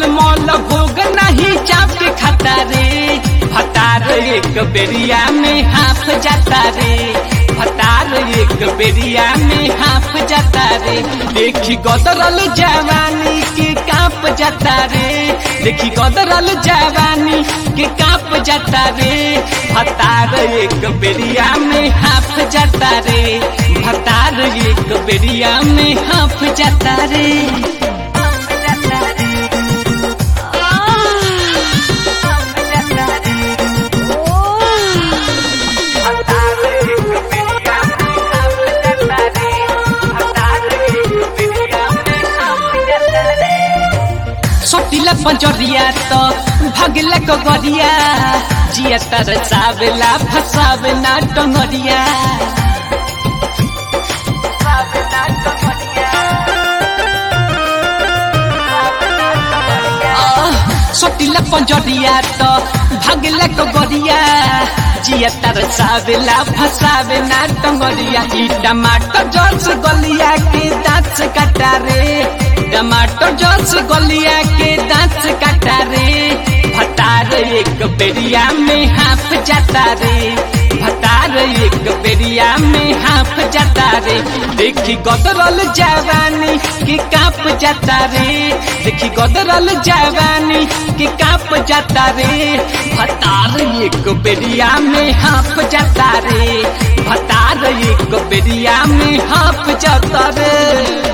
मल मल भोग नहीं चाप के खाता रे भतार एक बेरिया में हाफ जाता रे भतार एक बेरिया में हाफ जाता रे देखी गदरल जवानी के काप जाता रे देखी गदरल जवानी के काप जाता रे भतार एक बेरिया में हाफ जाता रे भतार एक बेरिया में हाफ जाता रे सोटिला पंजरिया तो भगला कगरिया जिया तर सावेला फसावे ना टंगरिया सोटिला पंजरिया तो भगला कगरिया जिया तर सावेला फसावे ना टंगरिया ई टमाटर जस गलिया के दांत से काटा रे टमाटर जस गलिया के दांत से काटा रे भतार एक बेरिया में हाफ जाता रे भतार एक बेरिया में हाफ जाता रे देखी गदरल जवानी के काप जाता रे देखी गदरल जवानी के काप जाता रे भतार एक बेरिया में हाफ जाता रे भतार एक बेरिया में हाफ जाता रे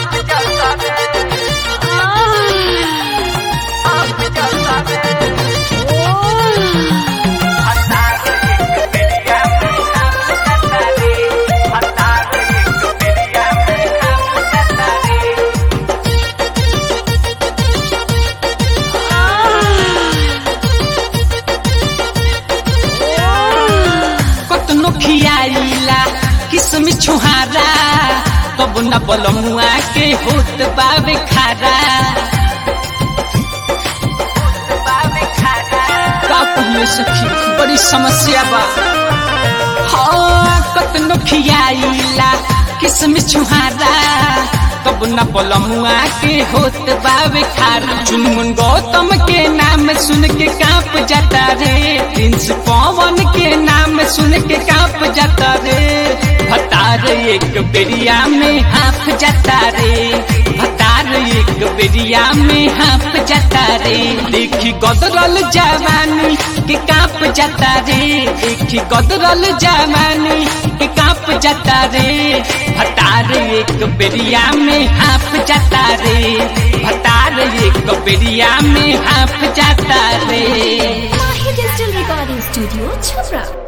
कतनो खियाइला किसमिस छुहारा तब न बलमुआ के होत बावे खारा का कहिए सखी बड़ी समस्या बा हाँ कतनो खियाइला किसमिस छुहारा तब न बलमुआ के होत बावे खारा चुनमुन गौतम के नाम सुन के कांप जाता रे प्रिंस पवन के नाम सुन के कांप जाता रे भतार एक बेरिया में हाफ जाता रे भतार एक बेरिया में हाफ जाता रे देखी गदरल जवानी के कांप जाता रे देखी गदरल जवानी के कांप जाता रे भतार एक बेरिया में हाफ जाता रे भतार एक बेरिया में हाफ जाता रे Mahi Digital Recording Studio, Chhabra.